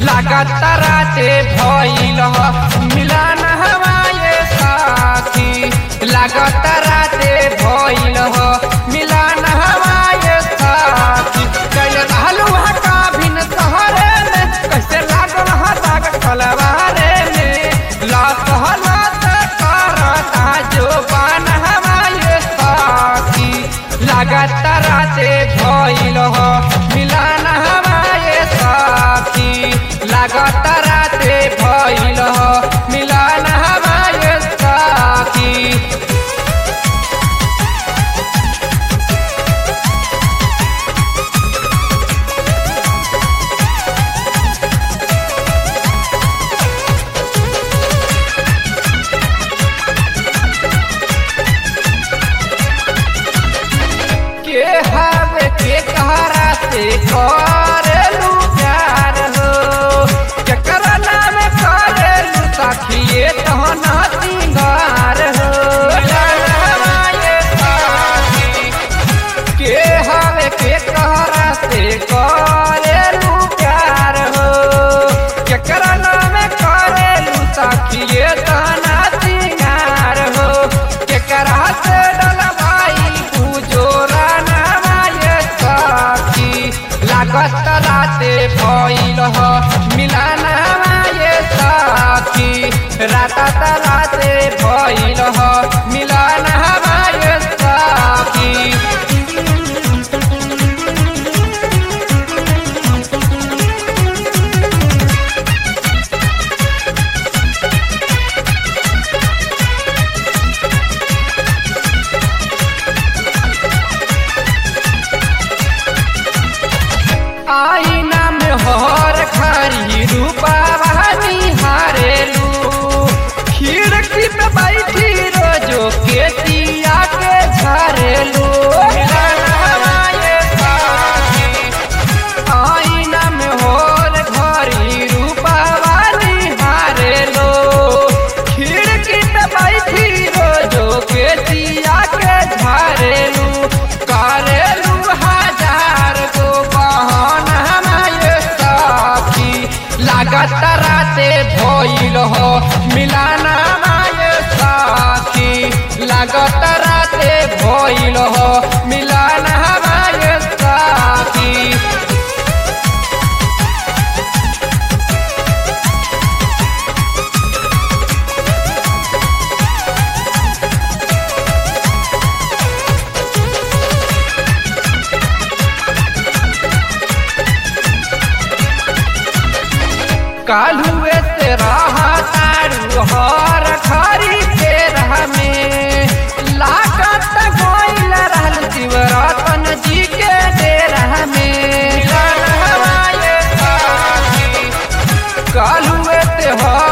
लागत राते भइल ह मिलन हवाए साथी लागत राते भइल ह मिलन हवाए साथी कैल रहलू ह काभिन सहरे में कैसे लागल ह दाग खलवारे में लात हलात करता जो बान हवाए साथी लागत राते भइल ह मिलन हवाए साथी लागत राते भइल ह मिलन हवाए साथी के हवे के कहरा से करेलू प्यार हो केकरा नाम करेलू सखिए तहन सिंगार हो के हवे के कहरा से करेलू प्यार हो केकरा नाम करेलू सखिए तहन सिंगार हो केकरा से डलवाई पूजोरा नवाए सखी लागत राते भइल ह मिलन हवाए सखी रात राते भइल ह मिलन हवाए सखी आईना में हर खरी रूपा निहारेलू खिड़की पे बैठी रोजो के तिया के झरेलू आईना में हर घरी रूपा निहारेलू खिड़की पे बैठी रोजो के तिया के झरेलू करेलू हजार गो बहन हमारे साथी लागत राते भइल हो मिलाना हमारे साथी लागत राते भइल हो मिलाना हमारे साथी कालुए से रहा तारू हर खरी के में लागत गोइल रहल शिवरतन जी के डेरा में कालुए से हर